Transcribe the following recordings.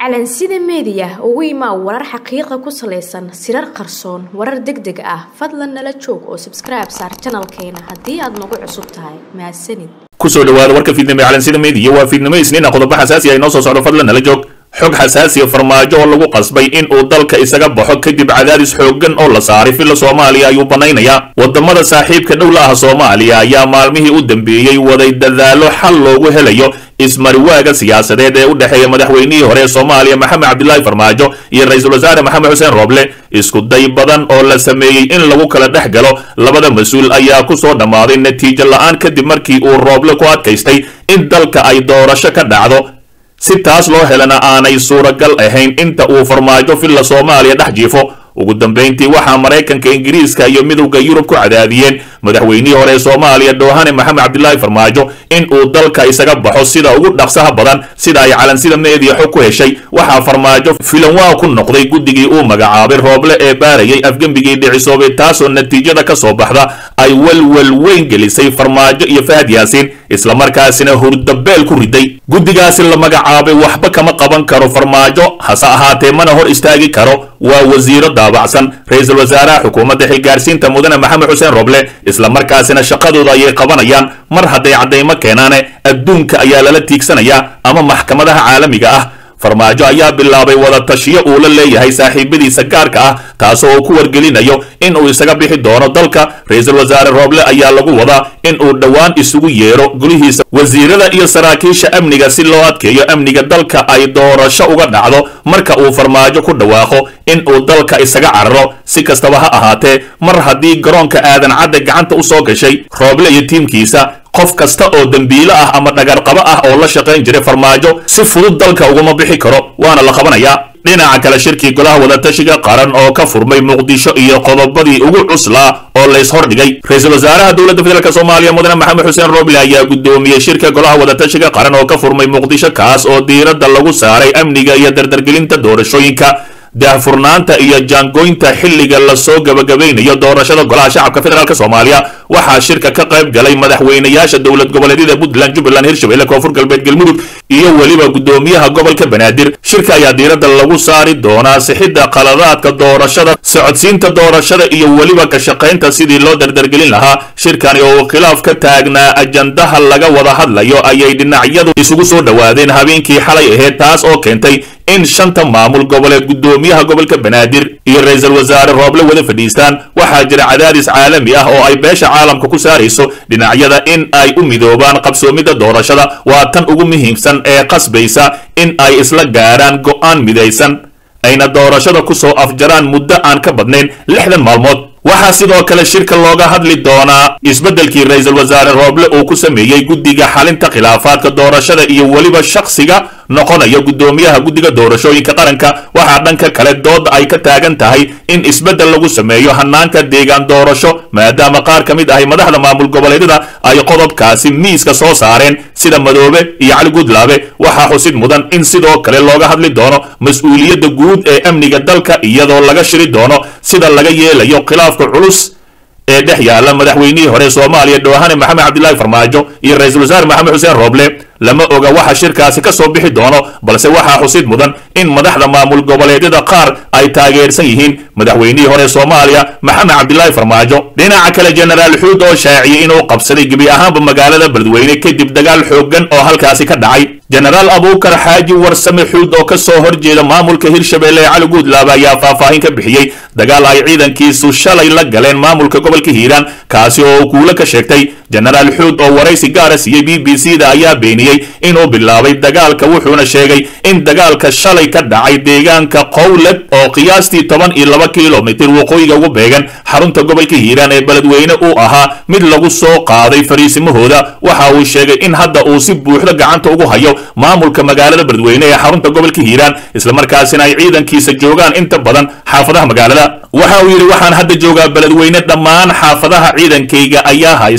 calansida meediya ugu imaa warar xaqiiqa ku salaysan sirar qarsoon warar deg deg ah fadlan nala joog oo sabskribe saar janalkeena haddii aad nagu cusub tahay mahadsanid kusoo dhawaada warka fiidnimo ee calansida meediya waa fiidnimo isniina qodobo xasaasi ah inoo soo socdo fadlan nala joog xog xasaasiya farmaajo oo lagu qasbay in uu dalka isaga baxo kadib cadaadis xooggan oo la saaray filla soomaaliya ayuu banaynayaa wadamada saaxiibka dhowla ah soomaaliya ayaa maalmihii u dambeeyey waday dadaalo xal loogu helayo ismariwaaga siyaasadeed ee u dhexeeya madaxweynihii hore ee soomaaliya maxamed cabdilaahi farmaajo iyo ra-iisul wasaare maxamed xuseen rooble isku day badan oo la sameeyey in lagu kala dhex galo labada mas-uul ayaa ku soo dhammaaday natiijo la-aan kadib markii uu rooble ku adkaystay in dalka ay doorasho ka dhacdo si taas loo helana aanay suuragal ahayn inta uu farmaajo filla soomaaliya dhex jiifo ugu dambayntii waxaa maraykanka ingiriiska iyo midowda yurub ku cadaadiyeen madaxweynihii hore ee soomaaliya dhoohane maxamed cabdilaahi farmaajo in uu dalka isaga baxo sida ugu dhaqsaha badan sida ay calansida meediya xog ku heshay waxaa farmaajo filanwaa ku noqday guddigii uu magacaabay rooble ee baarayay afgembigii dhicisoobay taasoo natiijada ka soo baxda ay welwel weyn gelisay farmaajo iyo fahad yaasiin islamarkaasina hurdabeel ku riday guddigaasi la magacaabay waxba kama qaban karo farmaajo hase ahaatee mana hor istaagi karo waa wasiiro daabacsan ra-iisul wasaaraha xukuumadda xilgaarsiinta mudane maxamed xuseen roble islamarkaasina shaqadooda ayay qabanayaan mar hadday caddaymo keenaane adduunka ayaa lala tiigsanayaa ama maxkamadaha caalamiga ah farmaajo ayaa bilaabay wada tashiyo uu la leeyahay saaxiibadiisa gaarka ah taasoo uu ku wargelinayo in uu isaga bixi doono dalka ra-iisul wasaare rooble ayaa lagu wadaa in uu dhowaan isugu yeero gulihiisa wasiirada iyo saraakiisha amniga si loo adkeeyo amniga dalka ay doorasho uga dhacdo marka uu farmaajo ku dhawaaqo in uu dalka isaga cararo si kastaba ha ahaatee mar haddii garoonka aadan cadde gacanta u soo gashay rooble iyo tiimkiisa qof kasta oo dembiilo ah ama dhagarqabo ah oo la shaqayn jiray farmaajo si fudud dalka uguma bixi karo waana la qabanayaa dhinaca kale shirkii golaha wadatashiga qaran oo ka furmay muqdisho iyo qodobadii ugu cuslaa oo lays hordhigay ra-iisul wasaaraha dowladda federaalk soomaaliya mudane maxamed xuseen roble ayaa guddoomiyey shirka golaha wadatashiga qaran oo ka furmay muqdisho kaas oo diiradda lagu saaray amniga iyo dardargelinta doorashooyinka daahfurnaanta iyo jaangoynta xilliga lasoo gabagabaynayo doorashada golaha shacabka federaalk soomaaliya waxaa shirka ka qayb galay madaxweynayaasha dowlad goboleedyada puntland jubbaland hirshabelle koonfur galbeed galmudug iyo weliba guddoomiyaha gobolka banaadir shirka ayaa diiradda lagu saari doonaa sixidda qaladaadka doorashada socodsiinta doorashada iyo weliba ka shaqaynta sidii loo dardargelin lahaa shirkani oo khilaaf ka taagnaa ajandaha laga wada hadlayo ayay dhinacyadu isugu soo dhowaadeen habeenkii xalay ahayd taas oo keentay in shanta maamul goboleed guddoomiyaha gobolka banaadir iyo ra-iisul wasaare rooble wada fadhiistaan waxaa jira cadaadis caalami ah oo ay beesha caalamka ku saarayso dhinacyada in ay u midoobaan qabsoomidda doorashada waa tan ugu muhiimsan ee qasbaysa in ay isla gaaraan go'aan midaysan ayna doorashada ku soo afjaraan muddo aan ka badnayn lixdan maalmood waxaa sidoo kale shirka looga hadli doonaa isbeddelkii ra-iisul wasaare rooble uu ku sameeyey guddiga xalinta khilaafaadka doorashada iyo weliba shakhsiga noqonaya guddoomiyaha guddiga doorashooyinka qaranka waxaa dhanka kale dooda ay ka taagan tahay in isbeddel lagu sameeyo hanaanka deegaan doorasho maadaama qaar ka mid ahay madaxda maamul goboleedyada ay qodobkaasi miiska soo saareen sida madoobe iyo cali gudlaabe waxaa xusid mudan in sidoo kale looga hadli doono mas-uuliyadda guud ee amniga dalka iyadoo laga shiri doono sida laga yeelayo khilaafka culus ee dhex yaala madaxweynihii hore soomaaliya dhoohane maxamed cabdilaahi farmaajo iyo ra-iisul wasaare maxamed xuseen rooble lama oga waxa shirkaasi ka soo bixi doono balse waxaa xusid mudan in madaxda maamul goboleedyada qaar ay taageersan yihiin madaxweynihii hore soomaaliya maxamed cabdilaahi farmaajo dhinaca kale jenaraal xuud oo shaaciyey inuu qabsaday gebi ahaanba magaalada beledweyne kadib dagaal xooggan oo halkaasi ka dhacay jenaraal abuukar xaaji warsame xuud oo ka soo horjeeda maamulka hirshabelle ee cali guudlaaba ayaa faahfaahin ka bixiyey dagaal ay ciidankiisu shalay la galeen maamulka gobolka hiiraan kaasi oo uu kuulo ka sheegtay jenaraal xuud oo waraysi gaara siiyey b b c da ayaa beeniyey inuu bilaabay dagaalka wuxuuna sheegay in dagaalka shalay ka dhacay deegaanka qowled oo qiyaastii toban iyo laba kilomitir waqooyiga ugu beegan xarunta gobolka hiiraan ee beledweyne uu ahaa mid lagu soo qaaday fariisimahooda waxa uu sheegay in hadda uu si buuxda gacanta ugu hayo maamulka magaalada beledweyne ee xarunta gobolka hiiraan islamarkaasina ay ciidankiisa joogaan inta badan xaafadaha magaalada waxa uu yidhi waxaan hadda joogaa beledweyne dhammaan xaafadaha ciidankayga ayaa haysta waxa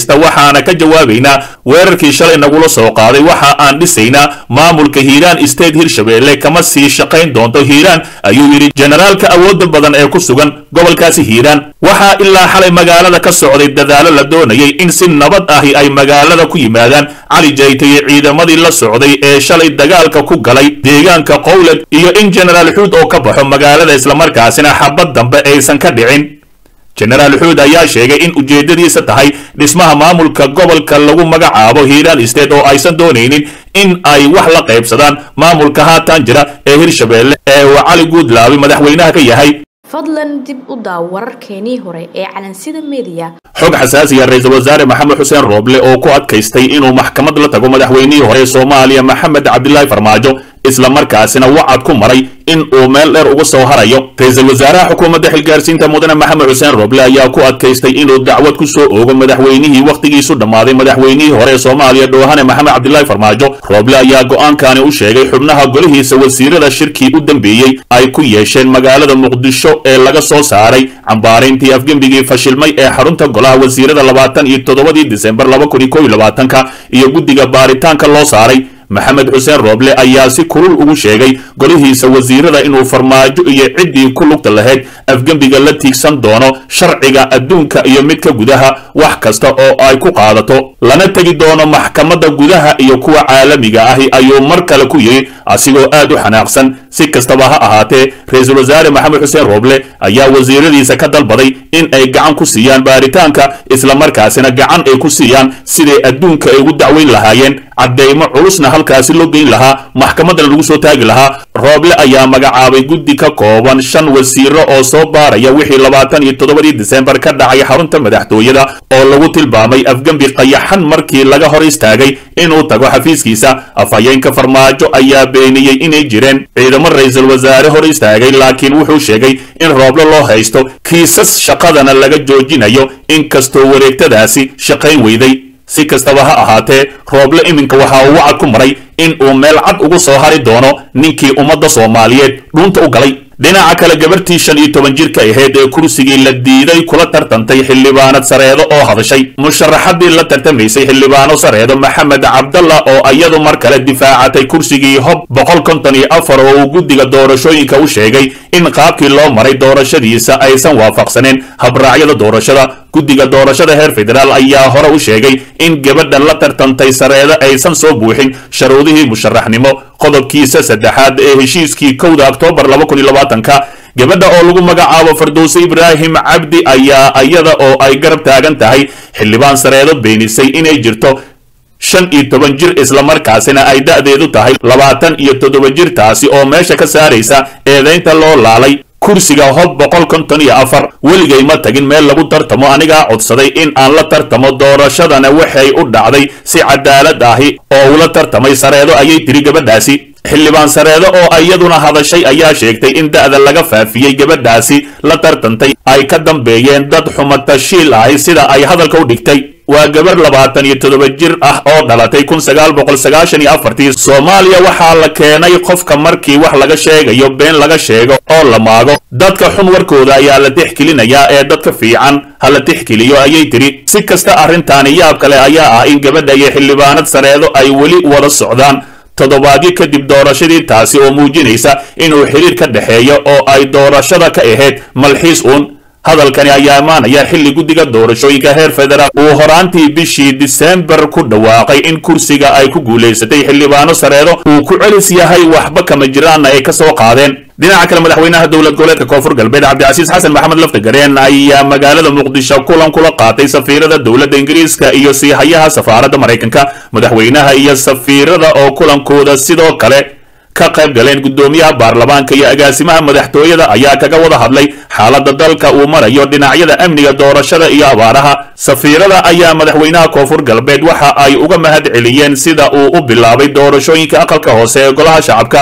waxaana ka jawaabaynaa weerarkii shalay nagula soo qaaday waxa aan dhisaynaa maamulka hiiraan state hirshabelle kama sii shaqayn doonto hiiraan ayuu yidhi generaalka awoodda badan ee ku sugan gobolkaasi hiiraan waxaa ilaa xalay magaalada ka socday dadaalo la doonayay in si nabad ahi ay magaalada ku yimaadaan cali jayte iyo ciidamadii la socday ee shalay dagaalka ku galay deegaanka qowled iyo in genaraal xuud oo ka baxo magaalada islamarkaasina xabad dambe aysan ka dhicin genaraal xuud ayaa sheegay in ujeeddadiisa tahay dhismaha maamulka gobolka lagu magacaabo hiiraan state oo aysan doonaynin in ay wax la qaybsadaan maamulka haatan jira ee hirshabelle ee uu cali guudlaabi madaxweynaha ka yahay fadlan dib u daaw wararkeenii hore ee calansida mediya xog xasaasiya ra-iisul wasaare maxamed xuseen rooble oo ku adkaystay inuu maxkamad la tago madaxweynihii hore ee soomaaliya maxamed cabdilaahi farmaajo islamarkaasina wacad ku maray in uu meel dheer uga soo harayo ra-iisul wasaaraha xukuumadda xilgaarsiinta mudane maxamed xuseen rooble ayaa ku adkaystay inuu dacwad ku soo oogo madaxweynihii wakhtigiisu dhammaaday madaxweynihii hore ee soomaaliya dhoohane maxamed cabdilaahi farmaajo rooble ayaa go'aankani u sheegay xubnaha golihiisa wasiirada shirkii u dambeeyey ay ku yeesheen magaalada muqdisho ee laga soo saaray cambaarayntii afgembigii fashilmay ee xarunta golaha wasiirada labaatan iyo toddobadii disembar laba kun iyo kow iyo labaatanka iyo guddiga baaritaanka loo saaray maxamed xuseen rooble ayaa si kulul ugu sheegay golihiisa wasiirada inuu farmaajo iyo ciddii ku lugta lahayd afgembiga la tiigsan doono sharciga adduunka iyo midka gudaha wax kasta oo ay ku qaadato lana tegi doono maxkamadda gudaha iyo kuwa caalamiga ahi ayuu mar kale ku yidhi asigoo aad u xanaaqsan si kastaba ha ahaatee ra-iisul wasaare maxamed xuseen rooble ayaa wasiiradiisa ka dalbaday in ay gacan ku siiyaan baaritaanka islamarkaasina gacan ay ku siiyaan siday adduunka ay ugu dacweyn lahaayeen caddeymo culusna halkaasi loo geyn lahaa maxkamaddana lagu soo taagi lahaa rooble ayaa magacaabay guddi ka kooban shan wasiiro oo soo baaraya wixii labaatan iyo toddobadii disembar ka dhacay xarunta madaxtooyada oo lagu tilmaamay afgembi qayaxan markii laga hor istaagay inuu tago xafiiskiisa afhayeenka farmaajo ayaa beeniyey inay jireen ciidamo ra-iisul wasaare hor istaagay laakiin wuxuu sheegay in rooble loo haysto kiisas shaqadana laga joojinayo inkastoo wareegtadaasi shaqayn weyday si kastaba ha ahaatee rooble iminka waxa uu wacad ku maray in uu meel cad ugu soo hari doono ninkii ummadda soomaaliyeed dhuunta u galay dhinaca kale gabartii shan iyo toban jirka ahayd ee kursigii la diiday kula tartantay xildhibaanad sareedo oo hadashay musharaxadii la tartamaysay xildhibaano sareedo maxamed cabdalla oo iyadu mar kale difaacatay kursigii hob boqol konton iyo afar oo uu guddiga doorashooyinka u sheegay in qaabkii loo maray doorashadiisa aysan waafaqsaneen habraacyada doorashada guddiga doorashada heer federaal ayaa hore u sheegay in gabadha la tartantay sareedo aysan soo buuxin sharuudihii musharaxnimo qodobkiisa saddexaad ee heshiiskii kowda oktoobar laba kun iyo labaatanka gabadha oo lagu magacaabo fardowse ibraahim cabdi ayaa iyada oo ay garab taagan tahay xildhibaan sareedo beenisay inay jirto shan iyo toban jir islamarkaasina ay da'deedu tahay labaatan iyo toddoba jir taasi oo meesha ka saaraysa eedaynta loo laalay kursiga hob boqol konton iyo afar weligay ma tagin meel lagu tartamo anigaa codsaday in aan la tartamo doorashadana waxay u dhacday si cadaalad ahi oo ula tartamay sareedo ayay tiri gabadhaasi xildhibaan sareedo oo iyaduna hadashay ayaa sheegtay in da'da laga faafiyey gabadhaasi la tartantay ay ka dambeeyeen dad xumatashiil ahi sida ay hadalka u dhigtay waa gabar labaatan iyo toddoba jir ah oo dhalatay kun sagaal boqol sagaashan iyo afartii soomaaliya waxaa la keenay qofka markii wax laga sheegayo been laga sheego oo la maago dadka xun warkooda ayaa la tixgelinayaa ee dadka fiican ha la tixgeliyo ayay tiri si kasta arrintaani yaab kale ayaa ah in gabadha iyo xildhibaanad sareedo ay weli wada socdaan toddobaadyo kadib doorashadii taasi oo muujinaysa inuu xiriir ka dhexeeyo oo ay doorashada ka ahayd malxiis uun hadalkani ayaa imaanaya xilli guddiga doorashooyinka heer federaal uu horaantii bishii disembar ku dhawaaqay in kursiga ay ku guulaysatay xildhibaano sareedo uu ku celis yahay waxba kama jiraanna ay ka soo qaadeen dhinaca kale madaxweynaha dowlad goboleedka koonfur galbeed cabdicasiis xasan maxamed laftagareen ayaa magaalada muqdisho kulan kula qaatay safiirada dowladda ingiriiska iyo siihayaha safaaradda maraykanka madaxweynaha iyo safiirada oo kulankooda sidoo kale ka qayb galeen guddoomiyaha baarlamaanka iyo agaasimaha madaxtooyada ayaa kaga wada hadlay xaaladda dalka uu marayo dhinacyada amniga doorashada iyo abaaraha safiirada ayaa madaxweynaha koonfur galbeed waxa ay uga mahad celiyeen sida uu u bilaabay doorashooyinka aqalka hoose ee golaha shacabka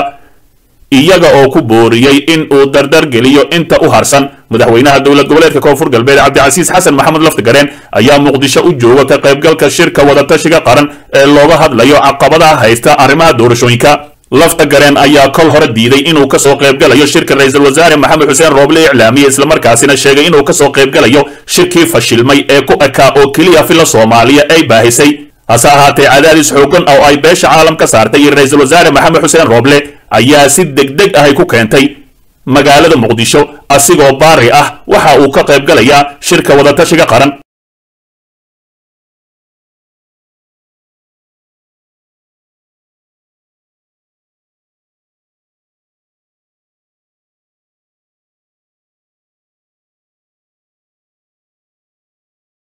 iyaga oo ku booriyey in uu dardar geliyo inta u harsan madaxweynaha dowlad goboleedka koonfur galbeed cabdicasiis xasan maxamed laftigareen ayaa muqdisho u jooga ka qaybgalka shirka wadatashiga qaran ee looga hadlayo caqabadaha haysta arrimaha doorashooyinka lafta gareen ayaa kol hore diiday inuu kasoo qaybgalayo shirka ra-iisul wasaare maxamed xuseen rooble iclaamiye islamarkaasina sheegay inuu kasoo qaybgalayo shirkii fashilmay ee ku ekaa oo keliya fila soomaaliya ay baahisay hase ahaatee cadaadis xoogan oo ay beesha caalam ka saartay iyo ra-iisul wasaare maxamed xuseen rooble ayaa si degdeg ahay ku keentay magaalada muqdisho asigoo baari ah waxa uu ka qaybgalayaa shirka wadatashiga qaran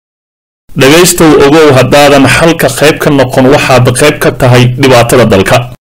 dhegaystow ogow haddaadan xalka qayb ka noqon waxaad qayb ka tahay dhibaatada dalka